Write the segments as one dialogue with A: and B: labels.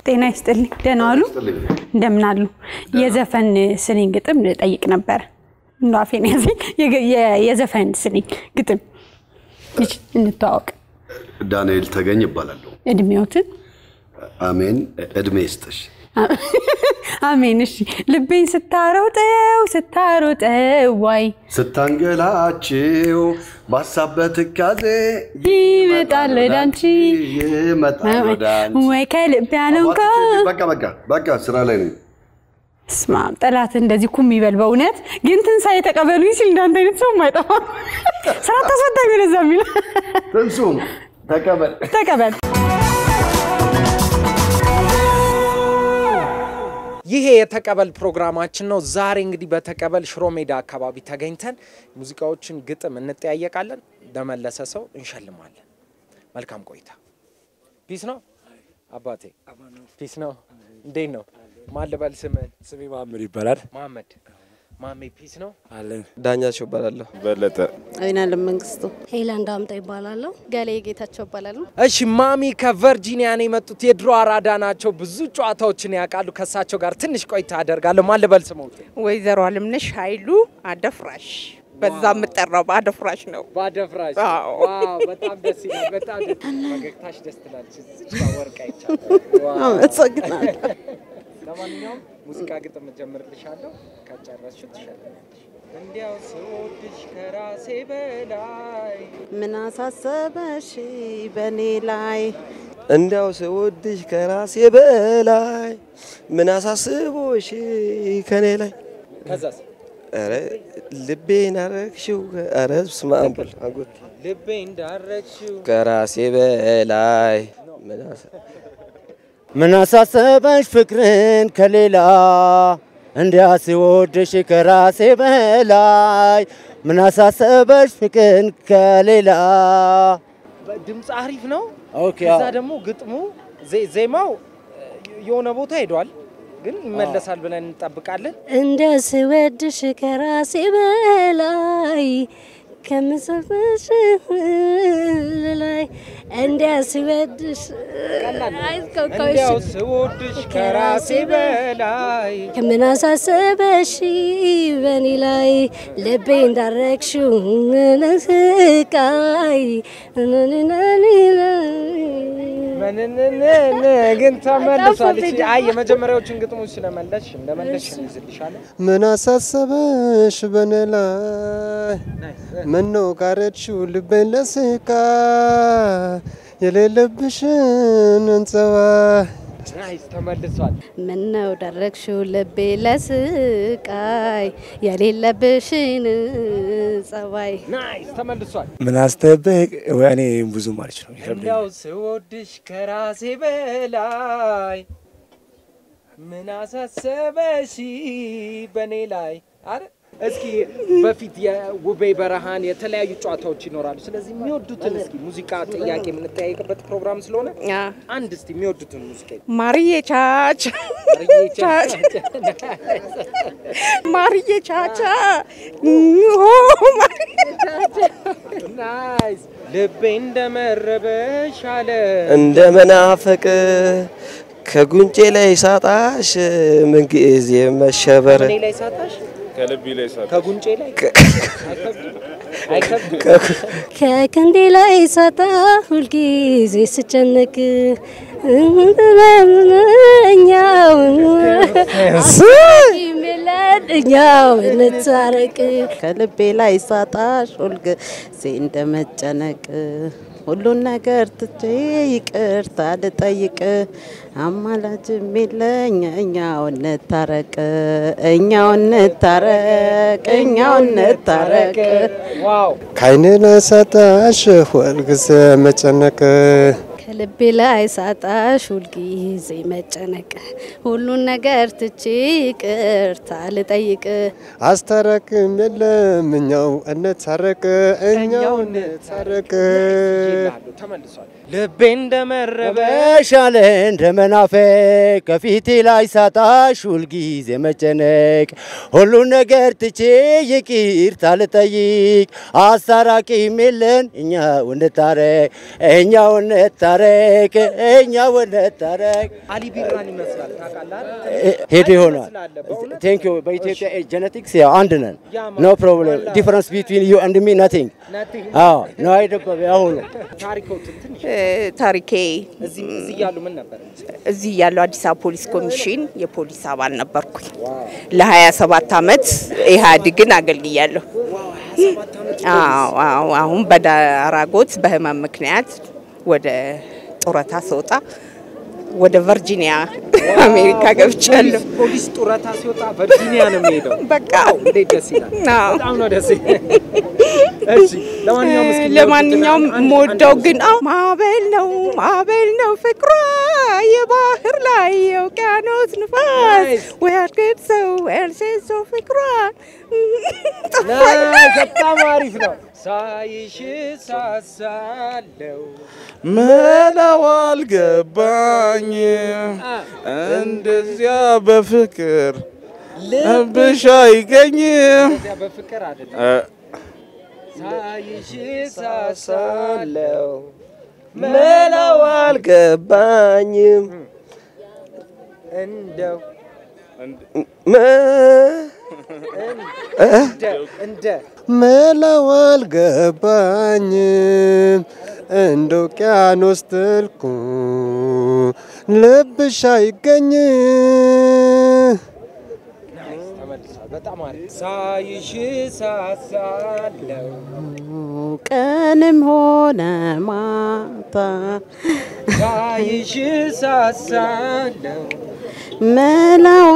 A: ጤና ይስጥልኝ። ደህና ዋሉ? እንደምን አሉ? የዘፈን ስንኝ ግጥም ጠይቅ ነበር። እንደ አፌን ያዘኝ። የገ- የ- የዘፈን ስንኝ ግጥም ይች እንተዋወቅ።
B: ዳንኤል ተገኝ ይባላለሁ።
A: እድሜዎትን
B: አሜን። እድሜ ይስጥሽ።
A: አሜን። እሺ ልቤን ስታሮጠው ስታሮጠው ዋይ
B: ስታንገላችው በሀሳብ በትካዜ
A: ይመጣል ወደ አንቺ
B: ይመጣል ወደ አንቺ።
A: ወይ ከልብ ያለው እንኳ
B: በቃ በቃ በቃ ስራ ላይ ነኝ።
A: ስማ ጠላት እንደዚህ ኩም ይበል። በእውነት ግን ትንሣኤ ተቀበሉኝ ሲል እንዳንተ አይነት ሰው አይጠፋ። ስራ ታስፈታኝ ወደዛ የሚል
B: ትንሱም ተቀበል።
A: ተቀበል።
C: ይሄ የተቀበል ፕሮግራማችን ነው። ዛሬ እንግዲህ በተቀበል ሽሮ ሜዳ አካባቢ ተገኝተን ሙዚቃዎችን ግጥም እንጠያየቃለን። ለመለሰ ሰው እንሸልማለን። መልካም ቆይታ። ፒስ ነው አባቴ፣ ፒስ ነው። እንዴት ነው? ማን ልበል ስምህን?
D: ስሜ ማምር ይባላል።
C: መሀመድ ማሜ፣ ፒስ ነው።
D: አለን
E: ዳኛቸው እባላለሁ።
D: በለጠ
F: አይናለም መንግስቱ
G: ሄላን ዳምጣ ይባላለሁ። ገሌ ጌታቸው ይባላሉ።
C: እሺ ማሚ ከቨርጂኒያ ነው የመጡት። የድሮ አራዳ ናቸው። ብዙ ጨዋታዎችን ያውቃሉ። ከእሳቸው ጋር ትንሽ ቆይታ አደርጋለሁ። ማን ልበል ስሞት?
F: ወይዘሮ አለምነሽ ኃይሉ አደፍራሽ በዛ የምጠራው በአደፍራሽ ነው።
C: ባደፍራሽ
F: አዎ።
C: ዋው፣ በጣም ደስ ይላል። በጣም ደስ ፈገግታሽ ደስ ትላለች። እዚች ጋር ወርቅ አይቻልም። ዋው።
F: አመሰግናለሁ።
C: ለማንኛውም ሙዚቃ ግጥም እጀምርልሻለሁ። ከጨረስሽው ትሸልማለሽ። እንዲያው ስወድሽ ከራሴ በላይ
F: ምን አሳሰበሽ በእኔ ላይ
E: እንዲያው ስወድሽ ከራሴ በላይ ምን አሳስቦሽ ከኔ ላይ
C: ከዛስ
E: ኧረ ልቤን አረግሽው ኧረ በስመ አብ በል አጎት
C: ልቤ እንዳረግሽው
E: ከራሴ በላይ ምን አሳ-
H: ምን አሳሰበሽ ፍቅርን ከሌላ እንዲያስወድሽ ከራሴ በላይ ምን አሳሰበሽ ፍቅርን ከሌላ
C: ድምፅ አሪፍ ነው።
H: ኦኬ
C: ከዛ ደግሞ ግጥሙ ዜ- ዜማው የሆነ ቦታ ሄዷል፣ ግን ይመለሳል ብለን እንጠብቃለን።
G: እንደ ስወድሽ ከራሴ በላይ ከምሰፍሽ ላይ እንደ ስወድሽ
C: እንዲያው ስወድሽ ከራሴ በላይ
G: ከምን አሳሰበሽ በእኔ ላይ ልቤ እንዳረግሽው ስቃይ
C: ምንንንን ግን ተመልሷል። እቺ አይ የመጀመሪያዎችን ግጥሞች ስለመለሽ እንደመለሽ እንይዝልሻለን።
I: ምን አሳሰበሽ በኔ ላይ ምነው ጋረድሽው ልቤን ለስቃ የሌለብሽን እንጸባ
C: ናይስ ተመልሷል።
G: ምነው ደረግሽው ልቤ ለስቃይ የሌለብሽን ጸባይ
C: ናይስ ተመልሷል።
D: ምን አስተበቅ ወይ እኔ ብዙ ማለት ነው ይከብደኛል።
C: እንዲያው ስወድሽ ከራሴ በላይ ምን አሳሰበሽ በእኔ ላይ አረ እስኪ በፊት የውቤ በረሃን የተለያዩ ጨዋታዎች ይኖራሉ። ስለዚህ የሚወዱትን እስኪ ሙዚቃ ጥያቄ የምንጠያየቅበት ፕሮግራም ስለሆነ
F: አ፣
C: አንድ እስቲ የሚወዱትን ሙዚቃ
F: ማርዬ ቻች ቻች ማርዬ ቻቻ ኦ፣ ማርዬ
C: ናይስ ልቤ እንደመረበሽ አለ
E: እንደ መናፈቅ ከጉንጬ ላይ ሳጣሽ ምንጊዜ መሸበር
C: እኔ ላይ ሳታሽ
D: ከልቢ ላይ ሳ
C: ከጉንጬ ላይ አይከብድም አይከብድም
G: ከክንዴ ላይ ሳጣ ሁልጊዜ ስጨነቅ እኛው እኛው እንታረቅ
F: ከልቤ ላይ ሳጣሽ ሁልጊዜ እንደመጨነቅ ሁሉን ነገር ትቼ ይቅርታ ልጠይቅ አማላጅም የለኝ እኛው እንታረቅ እኛው እንታረቅ እኛው እንታረቅ
C: ዋው
I: ከዓይኔ ላይ ሳጣሽ ሁልጊዜ መጨነቅ
G: ከልቤ ላይ ሳጣሽ ሁልጊዜ መጨነቅ ሁሉን ነገር ትቼ ይቅርታ ልጠይቅ
I: አስታረቅም የለም እኛው እንታረቅ እኛው እንታረቅ
C: ይላሉ ተመልሷል ልቤ እንደመረበሽ
H: በሻለ እንደ መናፈቅ ከፊቴ ላይ ሳጣሽ ሁልጊዜ መጨነቅ ሁሉን ነገር ትቼ ይቅርታ ልጠይቅ አስታራቂም የለን እኛው እንታረቅ እኛው እንታረቅ እንታረቅ እኛ እንታረቅ።
C: አሊ ቢራን ይመስላል ታውቃለህ?
H: ሄዶ ይሆናል።
C: ትመስላለህ በእውነት
H: ቴንክ ዩ። በኢትዮጵያ ጀነቲክስ ያው አንድ ነን።
C: ያ
H: ኖ ፕሮብሌም ዲፈረንስ ቢትዊን ዩ ኤንድ ሚ ናቲንግ።
C: Nothing.
H: አዎ ነው አይደለም ያሁኑ
C: ታሪኮትን ትንሽ
F: እ፣ ታሪኬ
C: እዚህ እዚህ እያሉ ምን ነበር?
F: እዚህ ያለው አዲስ አበባ ፖሊስ ኮሚሽን የፖሊስ አባል ነበርኩኝ። ለ27 ዓመት ኢህአዴግን አገልግያለሁ። አዎ አዎ። አሁን በዳራጎት በህመም ምክንያት ወደ ጡረታ ስወጣ ወደ ቨርጂኒያ አሜሪካ ገብቻለሁ።
C: ፖሊስ ጡረታ ሲወጣ ቨርጂኒያ ነው የሚሄደው።
F: በቃ
C: እንዴት ደስ ይላል!
F: አዎ።
C: በጣም ነው ደስ ይላል። እሺ ለማንኛውም እስኪ
F: ለማንኛውም የምወደው ግን አዎ ማዕበል ነው ማዕበል ነው ፍቅሯ የባህር ላይ የውቅያኖስ ንፋስ ወያድግድ ሰው ኤልሴሶ ፍቅሯ
C: በጣም አሪፍ ነው። ሳይሽ ሳሳለው
J: መላው አልገባኝ እንደዚያ በፍቅር ልብሽ አይገኝም
C: እዚያ በፍቅር አይደለም
J: እ፣
C: ሳይሽ
E: ሳሳለው መላው አልገባኝም
C: እንደው
E: መ-
C: እንደ እንደ
I: መላው አልገባኝም እንደ ውቅያኖስ ጥልቁ ልብሽ አይገኝ
C: ተመልሷል። በጣም አሪፍ ሳይሽ ሳሳለው
G: ቀንም ሆነ ማታ
C: ሳይሽ ሳሳለው
G: መላው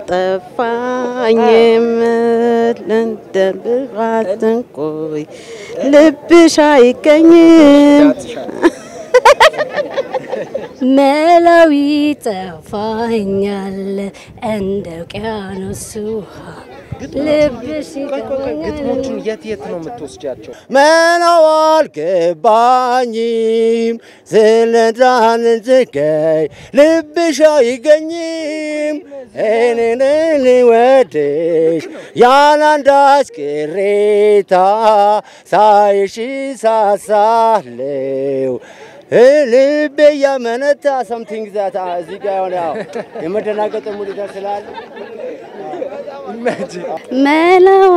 G: አልጠፋኝም እንደ ብርሃን ቆይ ልብሽ አይገኝም መላው ይጠፋኛል እንደ ውቅያኖስ ውሃ ልብሽ ይገባኛል
C: ግጥሞቹን የት የት ነው የምትወስጃቸው?
H: መናው አልገባኝም ስለዳን ዝገይ ልብሽ አይገኝም እኔንን ወድሽ ያላንዳች ቅሬታ ሳይሽ ሳሳለው ልቤ ያመነታ ሰምቲንግ ዛት እዚህ ጋ የሆነ ያው የመደናገጥ ሙሉታ ስላለ
G: መላው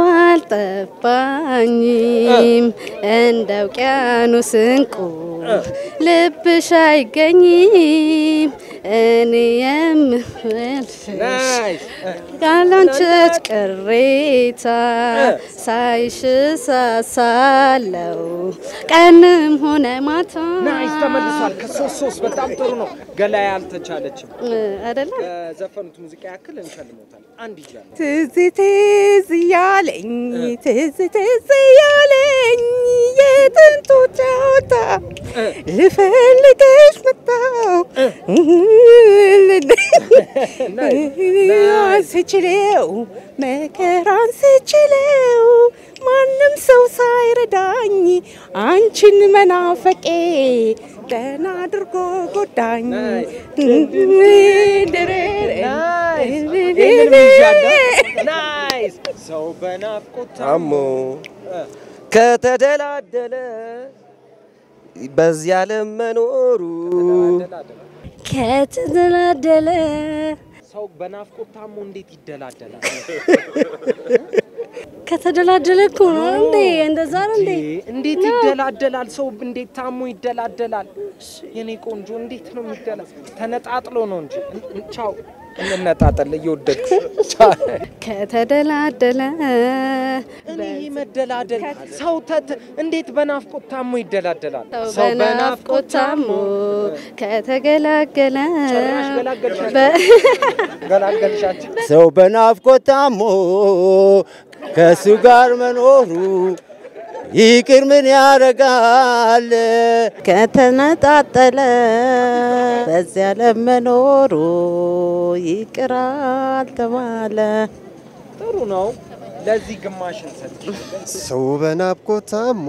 G: አልጠፋኝም እንደ ውቅያኖስ እንቁ ልብሽ አይገኝም እኔ የምወድሽ ያላንቺች ቅሬታ ሳይሽ ሳሳለው ቀንም ሆነ ማታ
C: ናይስ ተመልሷል። ከሶስት ሶስት በጣም ጥሩ ነው። ገላይ አልተቻለችም።
G: አይደለ
C: ዘፈኑት ሙዚቃ ያክል እንሸልሞታል። አንድ ይዣለሁ።
F: ትዝ ትዝ እያለኝ ትዝ ትዝ እያለኝ የጥንቱ ጨዋታ ልፈልግሽ መጣው ስችለው መከራን ስችለው ማንም ሰው ሳይረዳኝ አንቺን መናፈቄ ደህና አድርጎ ጎዳኝ።
C: ናይስ ሰው በናፍቆት
E: ታሞ ከተደላደለ በዚህ ዓለም መኖሩ
G: ከተደላደለ
C: ሰው በናፍቆት ታሞ እንዴት ይደላደላል?
G: ከተደላደለ እኮ ነው እንዴ? እንደዛ ነው እንዴ?
C: እንዴት ይደላደላል? ሰው እንዴት ታሞ ይደላደላል? የኔ ቆንጆ እንዴት ነው የሚደላ? ተነጣጥሎ ነው እንጂ። ቻው እንነጣጠል። እየወደድኩ
G: ከተደላደለ
C: እኔ መደላደል ሰው ተት እንዴት በናፍቆት ታሞ ይደላደላል?
G: ሰው በናፍቆት ታሞ ከተገላገለ
C: ጭራሽ ገላገልሻቸው።
G: በ-
C: ገላገልሻቸው።
H: ሰው በናፍቆት ታሞ ከእሱ ጋር መኖሩ ይቅር ምን ያደርጋል?
G: ከተነጣጠለ በዚያ ለመኖሩ ይቅር አልተባለ።
C: ጥሩ ነው። ለዚህ ግማሽ እንሰጥ።
I: ሰው በናፍቆት ታሞ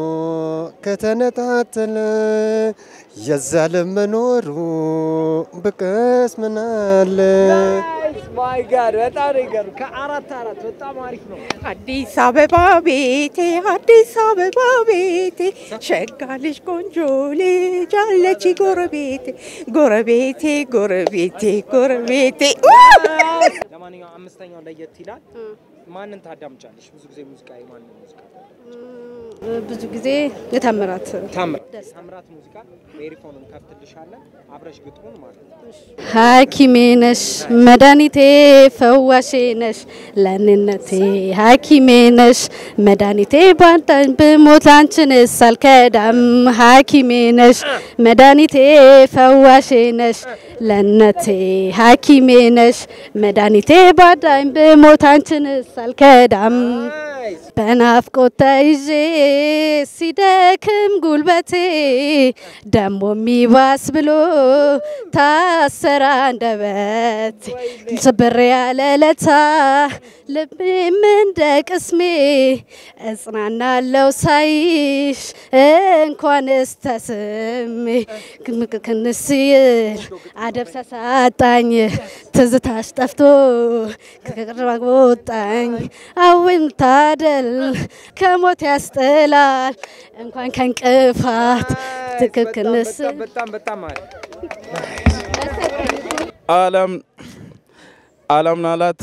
I: ከተነጣጠለ የዛ ለመኖሩ ብቀስ ምናለ
C: ማይ ጋድ በጣም ነው ይገርም። ከአራት አራት በጣም አሪፍ ነው።
F: አዲስ አበባ ቤቴ አዲስ አበባ ቤቴ ሸጋ ልጅ ቆንጆ ልጅ አለች ጎረቤቴ ጎረቤቴ ጎረቤቴ ጎረቤቴ
C: ለማንኛውም አምስተኛው ለየት ይላል። ማንን ታዳምጫለሽ? ብዙ ጊዜ ሙዚቃ የማንን ሙዚቃ?
G: ብዙ ጊዜ የታምራት
C: ታምራት ታምራት ሙዚቃ በኤሪፎንም ከፍትልሻለን አብረሽ ግጥሙን ማለት ነው።
G: ሐኪሜ ነሽ መድኃኒቴ ፈዋሼ ነሽ ለኔነቴ ሐኪሜ ነሽ መድኃኒቴ ባንተን ብሞት አንቺንስ አልከዳም ሐኪሜ ነሽ መድኃኒቴ ፈዋሼ ነሽ ለነቴ ሐኪሜ ነሽ መድኃኒቴ ባዳኝ ብሞት አንቺንስ አልከዳም በናፍቆት ተይዤ ሲደክም ጉልበቴ ደሞ የሚባስ ብሎ ታሰራ አንደበቴ ስብር ያለ ለታ ልቤም እንደ ቅስሜ እጽናናለው ሳይሽ እንኳንስ ተስሜ ክንስ ይል አደብ ሳሳጣኝ ትዝታሽ ጠፍቶ ከቅርብ ወጣኝ አውን ታደል ከሞት ያስጥላል እንኳን ከእንቅፋት ትክክልስ
C: በጣም በጣም አሪፍ
J: አለም አለም ናላት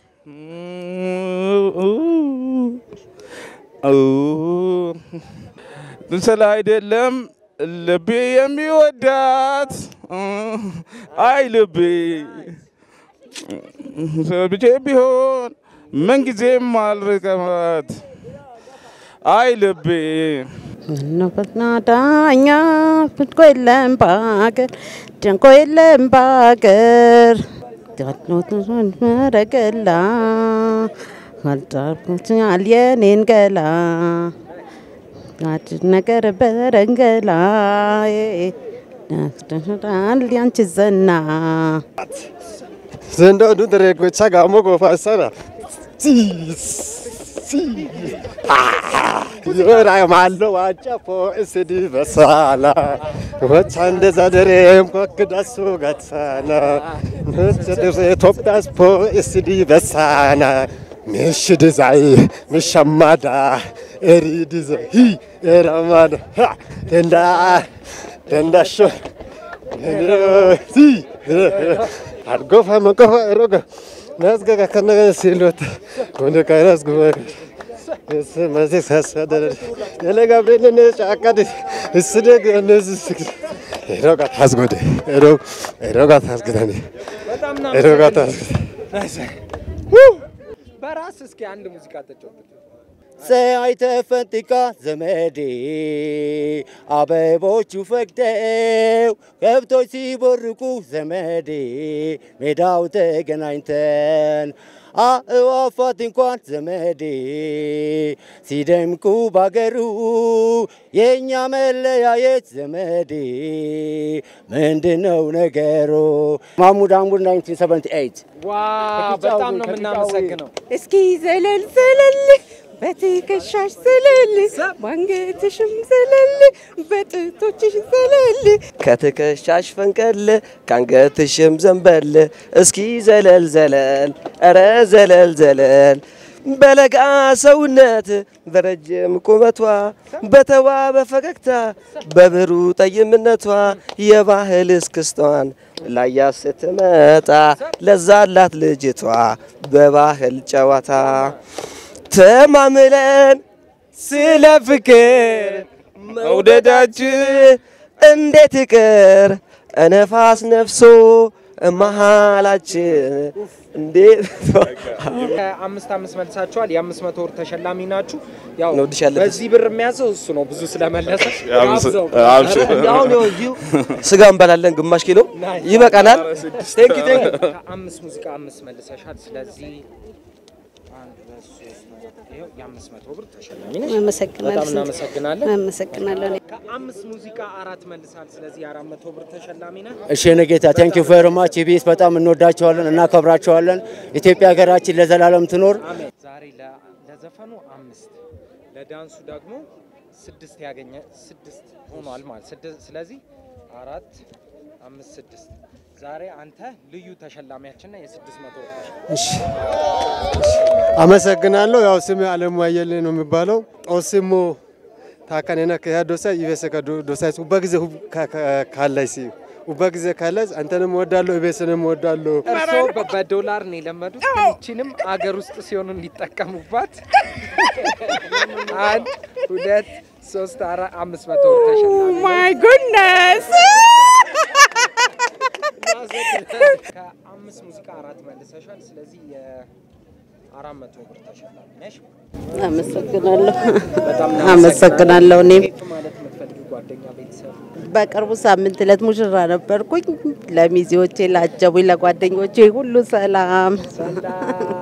J: ስለ አይደለም ልቤ የሚወዳት አይ ልቤ ብቼ ቢሆን ምንጊዜም አልርቀማት አይ ልቤ
F: ምነውና ዳኛ ፍትቆ የለም በሀገር ደንቆ የለም በሀገር መረገላ አልጣርኩትኛል የኔን ገላ አዲስ ነገር በረንገላ ዳል ያንቺ ዘና
I: ዘንዳዱ ደሬጎቻ ጋሞ ጎፋሰራ ዮራ ማሎ ዋጫፎ እስዲ በሳላ ወቻ እንደዛ ደሬም ኮክዳሱ ገትሳና ነጭ ኢትዮጵያስ ፖ እስዲ በሳና ምሽ ድዛይ ምሸማዳ ኤሪ ድዘ ሂ ኤራማዳ ደንዳ ደንዳሾ ሲ አርጎፋ መቆፋ ሮጋ ናዝገጋ ከነገ ሲሎት ወደ ካይናስ ጉባኤ መዚህ ሳሳደረ የለ ገብርኤልን ጫቃድ እስደግ እነዚህ ስግ ሮጋ ታስጎደ ሮጋ ታስግዳኒ ሮጋ ታስግዳ
C: በራስ እስኪ አንድ ሙዚቃ ተጫወት።
H: ፀሐይ ተፈንጥቃ ዘመዴ አበቦቹ ፈክተው ከብቶች ሲቦርቁ ዘመዴ ሜዳው ተገናኝተን አእዋፋት እንኳን ዘመዴ ሲደምቁ ባገሩ የእኛ መለያየት ዘመዴ ምንድነው ነገሩ? ማሙድ አሙድ 1978
C: ዋው በጣም ነው የምናመሰግነው።
F: እስኪ ዘለል ዘለል በትከሻሽ ዘለል ባንገትሽም ዘለል በጥቶችሽ ዘለል
E: ከትከሻሽ ፈንቀል ከአንገትሽም ዘንበል እስኪ ዘለል ዘለል ኧረ ዘለል ዘለል በለጋ ሰውነት በረጅም ቁመቷ በተዋበ ፈገግታ በብሩ ጠይምነቷ የባህል እስክስቷን ላያ ስትመጣ ለዛላት ልጅቷ በባህል ጨዋታ ተማምለን ስለ ፍቅር መውደዳችን እንዴት ይቅር እነፋስ ነፍሶ መሃላችን እንዴት
C: አምስት አምስት መልሳችኋል። የአምስት መቶ ብር ተሸላሚ ናችሁ። ያው
E: እንወድሻለን።
C: በዚህ ብር የሚያዘው እሱ ነው ብዙ ስለመለሰ
J: አብዝ-
C: ጋብዘው።
J: አብሽር።
E: አሁን ይኸው እዚሁ ስጋ እንበላለን፣ ግማሽ ኪሎ ይበቃናል። ቴንኪ ቴንኪ
C: ከአምስት ሙዚቃ አምስት መልሰሻል። ስለዚህ አንድ ሁለት ሶስት አራት ይኸው የአምስት መቶ ብር ተሸላሚ ነሽ።
G: አመሰግናለሁ።
C: በጣም እናመሰግናለን።
G: አመሰግናለሁ።
C: ከአምስት ሙዚቃ አራት መልሳል። ስለዚህ የአራት መቶ ብር ተሸላሚ ነህ።
H: እሺ የኔ ጌታ ቴንክ ዩ ቬሪ ማች ኢቢኤስ በጣም እንወዳቸዋለን፣ እናከብራቸዋለን። ኢትዮጵያ ሀገራችን ለዘላለም ትኖር።
C: አሜን። ዛሬ ለ- ለዘፈኑ አምስት ለዳንሱ ደግሞ ስድስት ያገኘ ስድስት ሆኗል ማለት ስድስት። ስለዚህ አራት አምስት ስድስት። ዛሬ አንተ ልዩ ተሸላሚያችንና የስድስት መቶ ብር ተሸላሚ
I: እሺ አመሰግናለሁ። ያው ስሜ አለሙ አየለ ነው የሚባለው። ጦስሞ ታከነና ከያ ዶሳ ኢቤሰ ዶሳ ኡባ ጊዜ ካላይ ሲ ኡባ ጊዜ ካላይ አንተንም ወዳለሁ ኢቤስንም ወዳለሁ።
C: እርስዎ በ- በዶላር ነው የለመዱት። ይችንም አገር ውስጥ ሲሆኑ እንዲጠቀሙባት። አንድ ሁለት ሶስት አራት አምስት መቶ ብር ተሸላሚ ነህ።
F: ማይ ጉድነስ
C: ከአምስት ሙዚቃ አራት መልሰሻል። ስለዚህ የአራት መቶ ብር ተሸላሚ ነሽ።
K: አመሰግናለሁ።
C: በጣም
K: አመሰግናለሁ። እኔም
C: ኬክ ማለት የምትፈልጊው ጓደኛ፣ ቤተሰብ
K: በቅርቡ ሳምንት ዕለት ሙሽራ ነበርኩኝ። ለሚዜዎቼ፣ ላጀቡኝ፣ ለጓደኞቼ ሁሉ ሰላም።
C: ሰላም